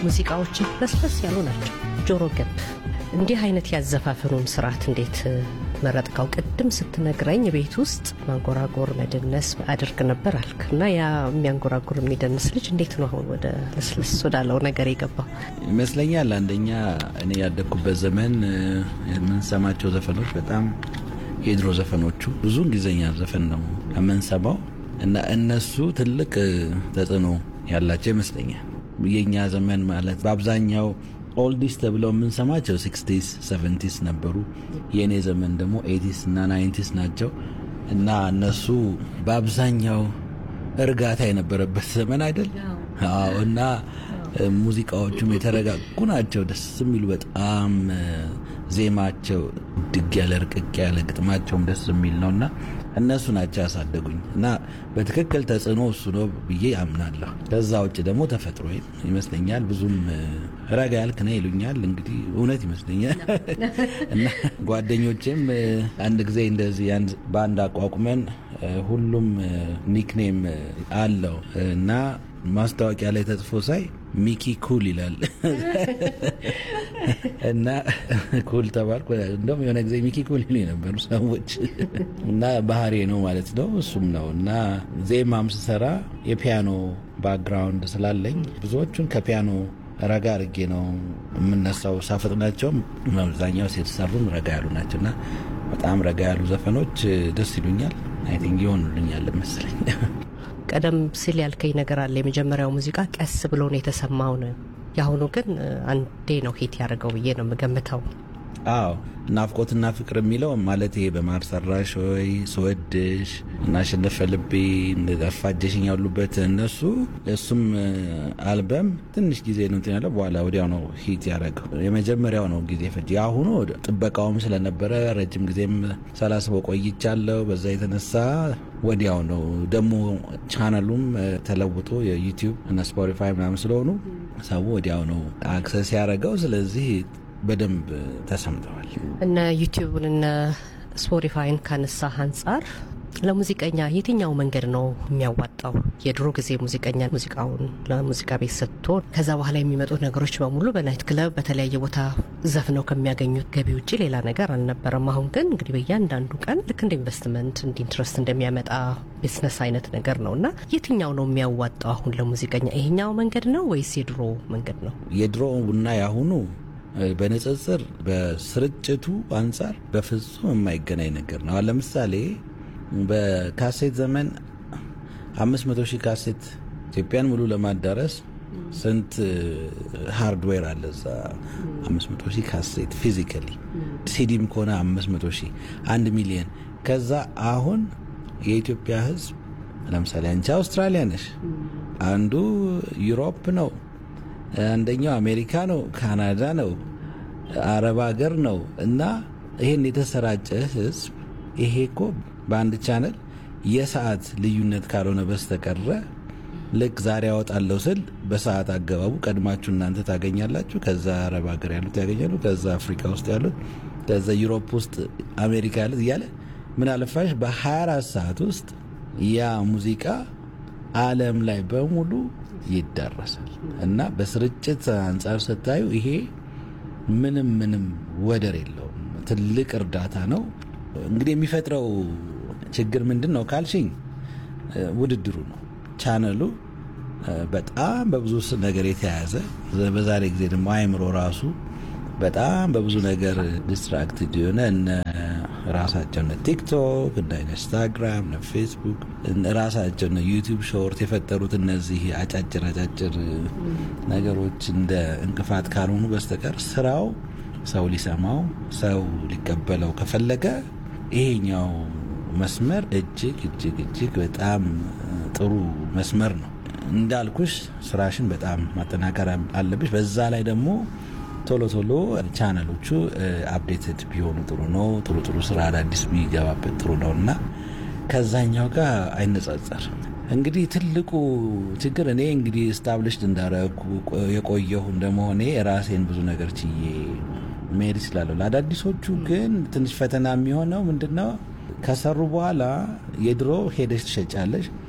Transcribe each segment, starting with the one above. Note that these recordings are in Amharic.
ሙዚቃዎችን ለስለስ ያሉ ናቸው፣ ጆሮ ገብ። እንዲህ አይነት ያዘፋፈኑን ስርዓት እንዴት መረጥከው? ቅድም ስትነግረኝ ቤት ውስጥ ማንጎራጎር መደነስ አድርግ ነበር አልክ እና ያ የሚያንጎራጉር የሚደንስ ልጅ እንዴት ነው አሁን ወደ ለስለስ ወዳለው ነገር የገባው? ይመስለኛል አንደኛ እኔ ያደግኩበት ዘመን የምንሰማቸው ዘፈኖች በጣም የድሮ ዘፈኖቹ ብዙ እንግሊዝኛ ዘፈን ነው የምንሰማው እና እነሱ ትልቅ ተጽዕኖ ያላቸው ይመስለኛል። የእኛ ዘመን ማለት በአብዛኛው ኦልዲስ ተብለው የምንሰማቸው ሲክስቲስ ሰቨንቲስ ነበሩ። የእኔ ዘመን ደግሞ ኤቲስ እና ናይንቲስ ናቸው እና እነሱ በአብዛኛው እርጋታ የነበረበት ዘመን አይደል? አዎ። እና ሙዚቃዎቹም የተረጋጉ ናቸው፣ ደስ የሚሉ በጣም ዜማቸው ድግ ያለ ርቅቅ ያለ ግጥማቸውም ደስ የሚል ነው እና እነሱ ናቸው ያሳደጉኝ እና በትክክል ተጽዕኖ እሱ ነው ብዬ አምናለሁ። ከዛ ውጭ ደግሞ ተፈጥሮ ይመስለኛል። ብዙም ረጋ ያልክ ነህ ይሉኛል። እንግዲህ እውነት ይመስለኛል እና ጓደኞቼም አንድ ጊዜ እንደዚህ በአንድ አቋቁመን ሁሉም ኒክኔም አለው እና ማስታወቂያ ላይ ተጽፎ ሳይ ሚኪ ኩል ይላል እና ኩል ተባልኩ። እንደውም የሆነ ጊዜ ሚኪ ኩል ይሉ የነበሩ ሰዎች እና ባህሬ ነው ማለት ነው። እሱም ነው እና ዜማም ስሰራ የፒያኖ ባክግራውንድ ስላለኝ ብዙዎቹን ከፒያኖ ረጋ አድርጌ ነው የምነሳው። ሳፈጥናቸውም አብዛኛው የተሰሩም ረጋ ያሉ ናቸው እና በጣም ረጋ ያሉ ዘፈኖች ደስ ይሉኛል። አይ ቲንክ ይሆኑልኛል መሰለኝ። ቀደም ሲል ያልከኝ ነገር አለ። የመጀመሪያው ሙዚቃ ቀስ ብሎ ነው የተሰማው ነው። የአሁኑ ግን አንዴ ነው ሂት ያደርገው ብዬ ነው የምገምተው። አዎ ናፍቆትና ፍቅር የሚለው ማለት ይሄ በማር ሰራሽ ወይ ስወድሽ እና አሸነፈ ልቤ ጠፋጀሽኝ ያሉበት እነሱ እሱም አልበም ትንሽ ጊዜ ነው እንትን ያለው በኋላ ወዲያው ነው ሂት ያደረገው። የመጀመሪያው ነው ጊዜ ፈጅ። የአሁኑ ጥበቃውም ስለነበረ ረጅም ጊዜም ሳላስበው ቆይቻለሁ። በዛ የተነሳ ወዲያው ነው ደግሞ ቻናሉም ተለውጦ የዩቲዩብ እና ስፖቲፋይ ምናምን ስለሆኑ ሰው ወዲያው ነው አክሰስ ያደረገው። ስለዚህ በደንብ ተሰምተዋል። እነ ዩቲዩብን እነ ስፖቲፋይን ካነሳህ አንጻር ለሙዚቀኛ የትኛው መንገድ ነው የሚያዋጣው? የድሮ ጊዜ ሙዚቀኛ ሙዚቃውን ለሙዚቃ ቤት ሰጥቶ ከዛ በኋላ የሚመጡ ነገሮች በሙሉ በናይት ክለብ በተለያየ ቦታ ዘፍነው ከሚያገኙት ገቢ ውጭ ሌላ ነገር አልነበረም። አሁን ግን እንግዲህ በእያንዳንዱ ቀን ልክ እንደ ኢንቨስትመንት እንደ ኢንትረስት እንደሚያመጣ ቢዝነስ አይነት ነገር ነው እና የትኛው ነው የሚያዋጣው አሁን ለሙዚቀኛ? ይሄኛው መንገድ ነው ወይስ የድሮ መንገድ ነው? የድሮ ቡና ያሁኑ በንጽጽር በስርጭቱ አንጻር በፍጹም የማይገናኝ ነገር ነው። አሁን ለምሳሌ በካሴት ዘመን አምስት መቶ ሺህ ካሴት ኢትዮጵያን ሙሉ ለማዳረስ ስንት ሃርድዌር አለ እዛ? አምስት መቶ ሺህ ካሴት ፊዚካሊ፣ ሲዲም ከሆነ አምስት መቶ ሺህ አንድ ሚሊየን። ከዛ አሁን የኢትዮጵያ ሕዝብ ለምሳሌ አንቺ አውስትራሊያ ነሽ፣ አንዱ ዩሮፕ ነው አንደኛው አሜሪካ ነው፣ ካናዳ ነው፣ አረብ ሀገር ነው እና ይሄን የተሰራጨ ህዝብ ይሄ እኮ በአንድ ቻነል የሰዓት ልዩነት ካልሆነ በስተቀረ ልክ ዛሬ ያወጣለሁ ስል በሰዓት አገባቡ ቀድማችሁ እናንተ ታገኛላችሁ። ከዛ አረብ ሀገር ያሉት ያገኛሉ። ከዛ አፍሪካ ውስጥ ያሉት፣ ከዛ ዩሮፕ ውስጥ አሜሪካ ያሉት እያለ ምን አለፋሽ በ24 ሰዓት ውስጥ ያ ሙዚቃ ዓለም ላይ በሙሉ ይዳረሳል እና በስርጭት አንጻር ስታዩ ይሄ ምንም ምንም ወደር የለውም። ትልቅ እርዳታ ነው። እንግዲህ የሚፈጥረው ችግር ምንድን ነው ካልሽኝ፣ ውድድሩ ነው። ቻነሉ በጣም በብዙ ነገር የተያያዘ በዛሬ ጊዜ ደግሞ አይምሮ ራሱ በጣም በብዙ ነገር ዲስትራክትድ የሆነ እነ ራሳቸው እነ ቲክቶክ እነ ኢንስታግራም እነ ፌስቡክ ራሳቸው እነ ዩቲዩብ ሾርት የፈጠሩት እነዚህ አጫጭር አጫጭር ነገሮች እንደ እንቅፋት ካልሆኑ በስተቀር ስራው ሰው ሊሰማው ሰው ሊቀበለው ከፈለገ ይሄኛው መስመር እጅግ እጅግ እጅግ በጣም ጥሩ መስመር ነው። እንዳልኩሽ ስራሽን በጣም ማጠናከር አለብሽ። በዛ ላይ ደግሞ ቶሎ ቶሎ ቻናሎቹ አፕዴትድ ቢሆኑ ጥሩ ነው። ጥሩ ጥሩ ስራ አዳዲስ ቢገባበት ጥሩ ነው እና ከዛኛው ጋር አይነጻጸር። እንግዲህ ትልቁ ችግር እኔ እንግዲህ ስታብሊሽድ እንዳረኩ የቆየሁ እንደመሆኔ ራሴን ብዙ ነገር ችዬ መሄድ ይችላለሁ። ለአዳዲሶቹ ግን ትንሽ ፈተና የሚሆነው ምንድነው ከሰሩ በኋላ የድሮ ሄደሽ ትሸጫለሽ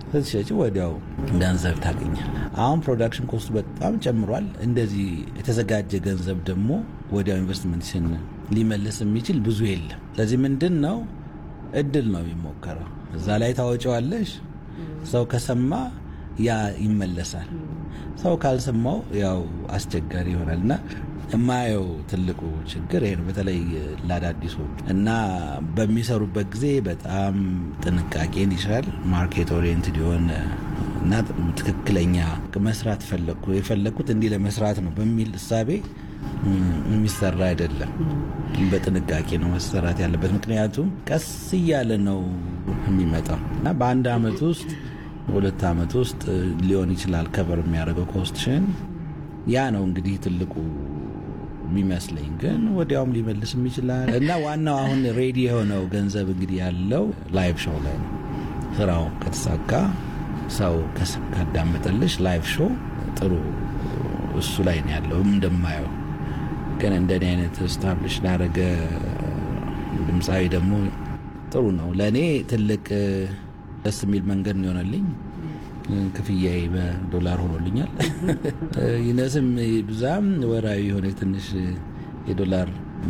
ስትሸጪ ወዲያው ገንዘብ ታገኛል። አሁን ፕሮዳክሽን ኮስቱ በጣም ጨምሯል። እንደዚህ የተዘጋጀ ገንዘብ ደግሞ ወዲያው ኢንቨስትመንትሽን ሊመልስ የሚችል ብዙ የለም። ስለዚህ ምንድን ነው እድል ነው የሚሞከረው። እዛ ላይ ታወጪዋለሽ። ሰው ከሰማ ያ ይመለሳል። ሰው ካልሰማው ያው አስቸጋሪ ይሆናል እና የማየው ትልቁ ችግር ይሄ ነው። በተለይ ለአዳዲሶች እና በሚሰሩበት ጊዜ በጣም ጥንቃቄን ይሻል። ማርኬት ኦሪየንትድ የሆነ እና ትክክለኛ መስራት ፈለግኩ የፈለግኩት እንዲህ ለመስራት ነው በሚል እሳቤ የሚሰራ አይደለም። በጥንቃቄ ነው መሰራት ያለበት። ምክንያቱም ቀስ እያለ ነው የሚመጣው እና በአንድ አመት ውስጥ በሁለት አመት ውስጥ ሊሆን ይችላል ከበር የሚያደርገው ኮስትሽን። ያ ነው እንግዲህ ትልቁ የሚመስለኝ ግን ወዲያውም ሊመልስም ይችላል እና ዋናው አሁን ሬዲ የሆነው ገንዘብ እንግዲህ ያለው ላይቭ ሾው ላይ ነው። ስራው ከተሳካ ሰው ካዳመጠልሽ ላይቭ ሾው ጥሩ እሱ ላይ ነው ያለው እንደማየው። ግን እንደኔ አይነት ስታብሊሽ ላደረገ ድምፃዊ ደግሞ ጥሩ ነው። ለእኔ ትልቅ ደስ የሚል መንገድ ነው የሆነልኝ። ክፍያዬ በዶላር ሆኖልኛል። ይነስም ብዛም ወራዊ የሆነ ትንሽ የዶላር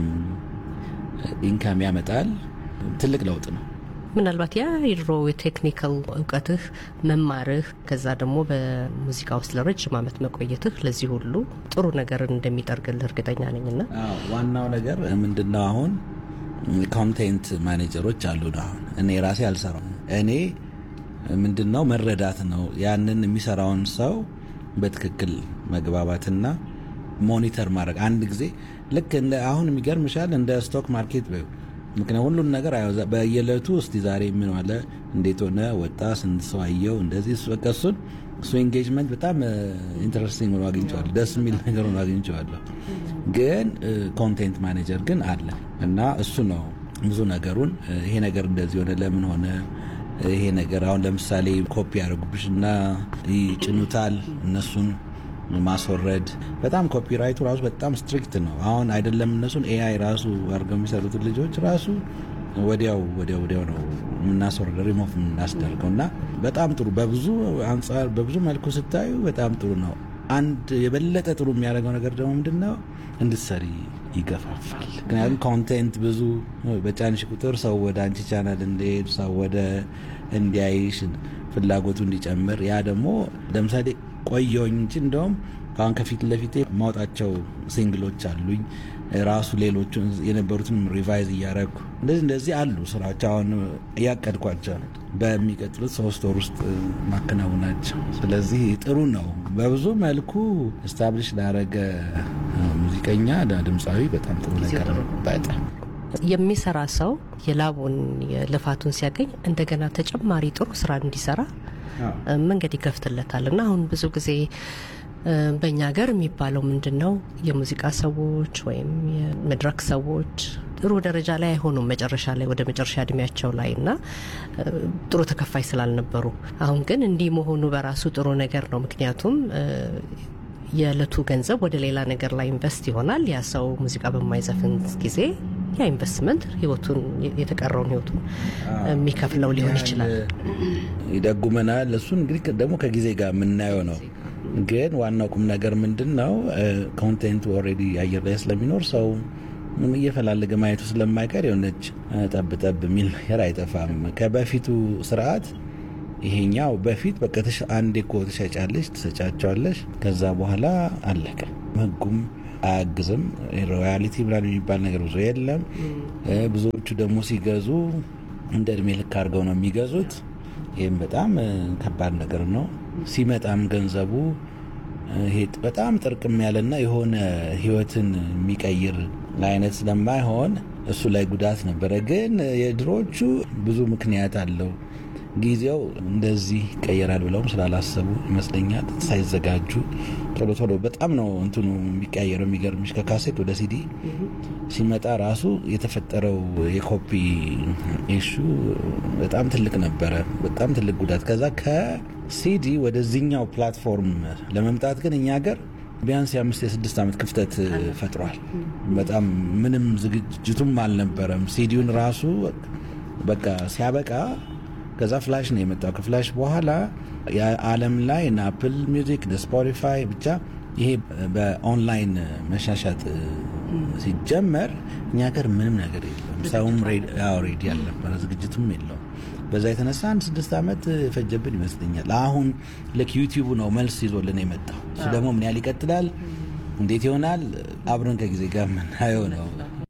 ኢንካም ያመጣል። ትልቅ ለውጥ ነው። ምናልባት ያ የድሮ የቴክኒካል እውቀትህ መማርህ ከዛ ደግሞ በሙዚቃ ውስጥ ለረጅም ዓመት መቆየትህ ለዚህ ሁሉ ጥሩ ነገር እንደሚጠርግልህ እርግጠኛ ነኝና ዋናው ነገር ምንድነው አሁን ኮንቴንት ማኔጀሮች አሉን። አሁን እኔ ራሴ አልሰራም። እኔ ምንድነው መረዳት ነው ያንን የሚሰራውን ሰው በትክክል መግባባትና ሞኒተር ማድረግ አንድ ጊዜ ልክ እንደ አሁን የሚገርምሻል እንደ ስቶክ ማርኬት በይው ምክንያት ሁሉን ነገር በየዕለቱ እስቲ ዛሬ ምን ዋለ፣ እንዴት ሆነ፣ ወጣ፣ ስንት ሰው አየው፣ እንደዚህ በቃ እሱን እሱ ኤንጌጅመንት በጣም ኢንተረስቲንግ ሆኖ አግኝቼዋለሁ። ደስ የሚል ነገር ሆኖ አግኝቼዋለሁ። ግን ኮንቴንት ማኔጀር ግን አለ እና እሱ ነው ብዙ ነገሩን ይሄ ነገር እንደዚህ ሆነ፣ ለምን ሆነ ይሄ ነገር አሁን ለምሳሌ ኮፒ ያደርጉብሽ እና ይጭኑታል እነሱን ማስወረድ በጣም ኮፒራይቱ ራሱ በጣም ስትሪክት ነው። አሁን አይደለም እነሱን ኤአይ ራሱ አድርገው የሚሰሩትን ልጆች ራሱ ወዲያው ወዲያው ወዲያው ነው የምናስወርደው ሪሞቭ የምናስደርገው እና በጣም ጥሩ በብዙ አንጻር በብዙ መልኩ ስታዩ በጣም ጥሩ ነው። አንድ የበለጠ ጥሩ የሚያደርገው ነገር ደግሞ ምንድን ነው እንድትሰሪ ይገፋፋል። ምክንያቱም ኮንቴንት ብዙ በጫንሽ ቁጥር ሰው ወደ አንቺ ቻናል እንዲሄድ ሰው ወደ እንዲያይሽ ፍላጎቱ እንዲጨምር ያ ደግሞ ለምሳሌ ቆየውኝ እንጂ እንደውም ከአሁን ከፊት ለፊቴ ማውጣቸው ሲንግሎች አሉኝ ራሱ ሌሎቹ የነበሩትን ሪቫይዝ እያደረግኩ እንደዚህ እንደዚህ አሉ ስራዎች አሁን እያቀድኳቸው በሚቀጥሉት ሶስት ወር ውስጥ ማከናወናቸው። ስለዚህ ጥሩ ነው። በብዙ መልኩ ስታብሊሽ ላረገ ሙዚቀኛ ድምፃዊ በጣም ጥሩ ነገር ነው። በጣም የሚሰራ ሰው የላቡን የልፋቱን ሲያገኝ እንደገና ተጨማሪ ጥሩ ስራ እንዲሰራ መንገድ ይከፍትለታል እና አሁን ብዙ ጊዜ በእኛ ሀገር የሚባለው ምንድን ነው የሙዚቃ ሰዎች ወይም የመድረክ ሰዎች ጥሩ ደረጃ ላይ አይሆኑም መጨረሻ ላይ ወደ መጨረሻ እድሜያቸው ላይ እና ጥሩ ተከፋይ ስላልነበሩ። አሁን ግን እንዲህ መሆኑ በራሱ ጥሩ ነገር ነው። ምክንያቱም የዕለቱ ገንዘብ ወደ ሌላ ነገር ላይ ኢንቨስት ይሆናል። ያ ሰው ሙዚቃ በማይዘፍን ጊዜ ያ ኢንቨስትመንት ህይወቱን የተቀረውን ህይወቱን የሚከፍለው ሊሆን ይችላል። ይደጉመናል። እሱን እንግዲህ ደግሞ ከጊዜ ጋር የምናየው ነው። ግን ዋናው ቁም ነገር ምንድን ነው? ኮንቴንቱ ኦልሬዲ አየር ላይ ስለሚኖር ሰው እየፈላለገ ማየቱ ስለማይቀር የሆነች ጠብ ጠብ የሚል ነገር አይጠፋም። ከበፊቱ ስርዓት ይሄኛው በፊት በቃ አንዴ እኮ ትሸጫለሽ፣ ትሰጫቸዋለሽ፣ ከዛ በኋላ አለቀ። ህጉም አያግዝም። ሮያሊቲ ምናምን የሚባል ነገር ብዙ የለም። ብዙዎቹ ደግሞ ሲገዙ እንደ እድሜ ልክ አድርገው ነው የሚገዙት። ይህም በጣም ከባድ ነገር ነው። ሲመጣም ገንዘቡ ይሄ በጣም ጥርቅም ያለና የሆነ ህይወትን የሚቀይር አይነት ስለማይሆን እሱ ላይ ጉዳት ነበረ። ግን የድሮዎቹ ብዙ ምክንያት አለው። ጊዜው እንደዚህ ይቀየራል ብለውም ስላላሰቡ ይመስለኛል ሳይዘጋጁ ቶሎ ቶሎ በጣም ነው እንትኑ የሚቀያየረው። የሚገርምሽ ከካሴት ወደ ሲዲ ሲመጣ ራሱ የተፈጠረው የኮፒ ኢሹ በጣም ትልቅ ነበረ፣ በጣም ትልቅ ጉዳት። ከዛ ከሲዲ ወደዚህኛው ፕላትፎርም ለመምጣት ግን እኛ ሀገር ቢያንስ የአምስት የስድስት ዓመት ክፍተት ፈጥሯል። በጣም ምንም ዝግጅቱም አልነበረም። ሲዲውን ራሱ በቃ ሲያበቃ ከዛ ፍላሽ ነው የመጣው። ከፍላሽ በኋላ የዓለም ላይ እነ አፕል ሚውዚክ፣ ስፖቲፋይ ብቻ ይሄ በኦንላይን መሻሻጥ ሲጀመር እኛ ሀገር ምንም ነገር የለም። ሰውም ሬዲ አልነበረ፣ ዝግጅቱም የለውም። በዛ የተነሳ አንድ ስድስት ዓመት የፈጀብን ይመስለኛል። አሁን ልክ ዩቲዩቡ ነው መልስ ይዞልን የመጣው። እሱ ደግሞ ምን ያህል ይቀጥላል፣ እንዴት ይሆናል፣ አብረን ከጊዜ ጋር የምናየው ነው።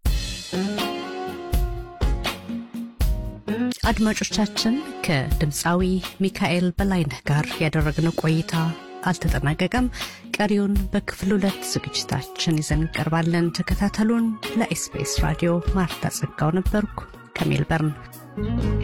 አድማጮቻችን ከድምፃዊ ሚካኤል በላይነህ ጋር ያደረግነው ቆይታ አልተጠናቀቀም። ቀሪውን በክፍል ሁለት ዝግጅታችን ይዘን እንቀርባለን። ተከታተሉን። ለኤስቢኤስ ራዲዮ ማርታ ጸጋው ነበርኩ ከሜልበርን።